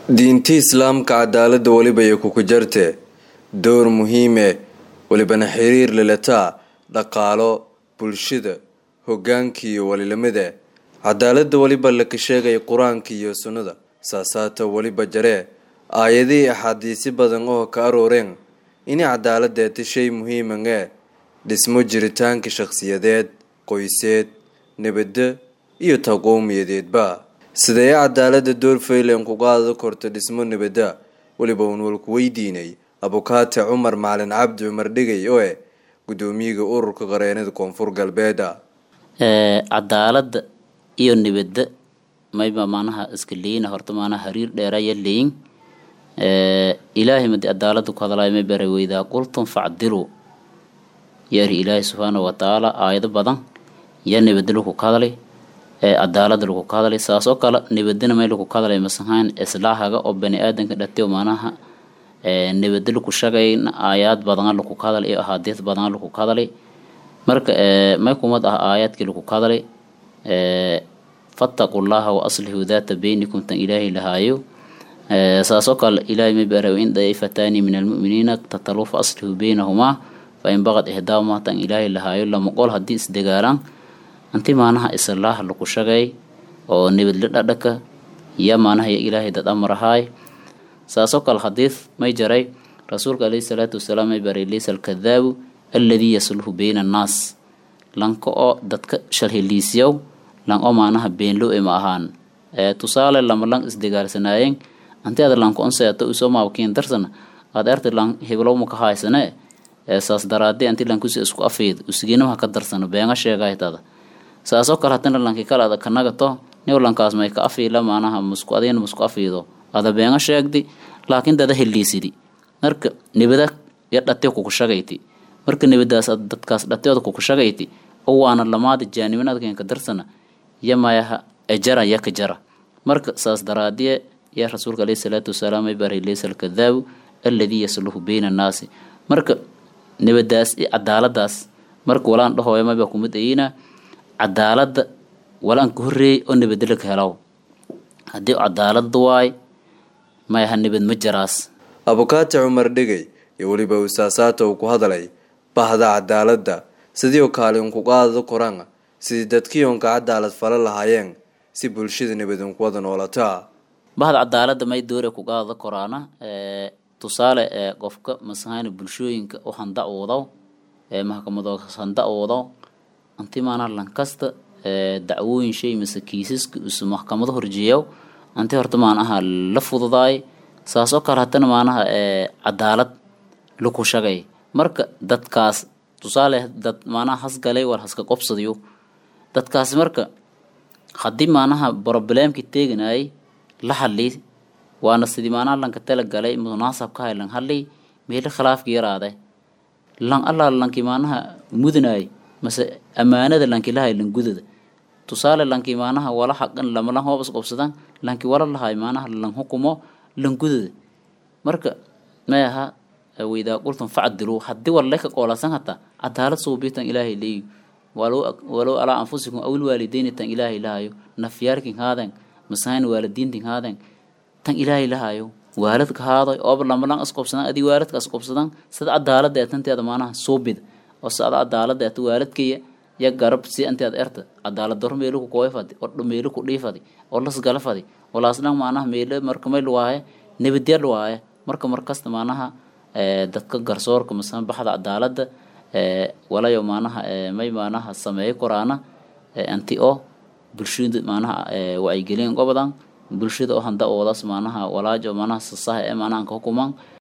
diinti islaamka cadaaladda weliba iyo kuku jarte door muhiime welibana xiriir lalataa dhaqaalo bulshada hogaanka iyo walilamida cadaaladda weliba laka sheegaya qur-aanka iyo sunnada saasaata weliba jaree aayadihii axaadiisi badan oo ka arooreen inay cadaaladdeeta shay muhiiman ee dhismo jiritaanka shakhsiyadeed qoyseed nabadda iyo taqoomiyadeedba sidee cadaaladda door faylan ku qaada korta dhismo nabadda weliba uun walku weydiinay abukaate cumar macalin cabdi cumar dhigay oo eh guddoomiyaga ururka qareenada koonfur galbeeda cadaaladda iyo nibadda mayba maanaha iska leyna horta maanaha hariir dheeraya leyin ilaahay madi cadaalada ku hadlay may bara weydaa qultum facdilu yaari ilaahay subxaana watacaala aayado badan yaa nibadda lagu ka hadlay cadaalada lagu ka hadlay saas oo kale nibadana may lagu ka hadlay masahaan islaahaga oo bani aadanka dhatiyo maanaha nibadda lagu shagayna aayaad badana lagu ka hadlay iyo ahaadiis badana lagu ka hadlay marka may kumad ah aayaadkii lagu ka hadlay fattaqu llaha wa aslixuu daata beynikum tan ilaahay lahaayo saasoo kale ilaahay may baaraw in daifataani min almu'miniina tatalu fa aslixuu beynahumaa fa in baqad ihdaahuma tan ilaahay lahaayo lama qol haddii isdagaalaan anti maanaha islaaha lagu shagay oo nibadla dhadhaka iyo maanaha iyo ilaahay dad amarahaay saasoo kale hadiis may jaray rasuulka alayhi salaatu wasalaam may baray laysa alkadaabu alladii yasluhu beyna annaas lanka oo dadka shalheliisyow lan oo maanaha beenlow e ma ahaan tusaale lama lan isdagaalsanaayeen anti ada lanka on seeto usoo maabkiin darsana aad erta lan heblow maka haysane saas daraadee anti lankusi isku afiid usiginamaha ka darsano beenga sheegaytada saasoo kale hatana lanki kale ada kanagato niw lankaas may ka afiila maanaha musku adina musku afiido ada beenga sheegdi laakiin dada heliisidi marka nibada ya dhate kuku shagayti marka nibadaas dadkaas dhateoda kuku shagayti oo waana lamaada jaanibanadkenka darsana ya mayaha ejara ya ka jara marka saas daraadiye yaa rasuulka alayhi salaatu wasalaam ay baray laysa alkadaabu alladii yasluhu beyna annaasi marka nibadaas iyo cadaaladaas marka walaan dhahooya mayba kumid ayina cadaaladda walaan ka horreeyay oo nibadala ka helaw haddii cadaalada waay mayaha nibad ma jaraas abukaate cumar dhigay iyo weliba usaasaata uu ku hadlay bahda cadaaladda sidiioo kaalin ku qaadada koraan sidii dadkii oonka cadaalad fala lahaayeen si bulshada nabadun ku wada noolataa bahda cadaaladda may doore ku qaadada koraana tusaale ee qofka masahaani bulshooyinka u handacwoodo ee maxkamadoo handacwoodo anti maanaa lankasta dacwooyin shay mase kiisaska isu maxkamado horjeeyo anti horta maanaha la fududaay saasoo kale hatana maanaha cadaalad laku shagay marka dadkaas tusaale dad maanaha hasgalay war haska qobsadayo dadkaas marka haddii maanaha broblemkii teeganayay la hadli waana sidii maanaha lanka talagalay munaasabka hay lan hadli meelo khilaafka yaraade lan allaa lankii maanaha mudanay mase ammaanada lanki lahay lan gudada tusaale lankii maanaha wala xaqan lama lan hoobas qobsadan lanki wala lahay maanaha lan hukumo lan gudada marka may aha waydaa qultum facdilu haddii warle ka qoolasan hataa cadaalad suubitan ilaahay leeyi walow alaa anfusikum awil waalideyni tan ilaahay lahayo nafyaarkin haaden masahayn waalidiintin haaden tan ilaahay lahayo waaladka haadoy ooba lamalan isqobsadan adii waaladka isqobsadan sida cadaalada ee tanteeda maanaha suubida oo sada cadaalada eta waaladkaya ya garab si anteed erta cadaalad daro meelu ku kooy fadi oo meelu ku dhiifadi oo las gala fadi walaasdhan maanaha meelo marka may luwaaye nabadya luwaaye marka markasta maanaha dadka garsoorka masalan baxda cadaalada walayo maanaha may maanaha sameeyo koraana anti oo bulshada maanaha wacyigelin gobadan bulshada oo handa oodaas maanaha walaajo maanaha sasaha ee maanaha ka hukuman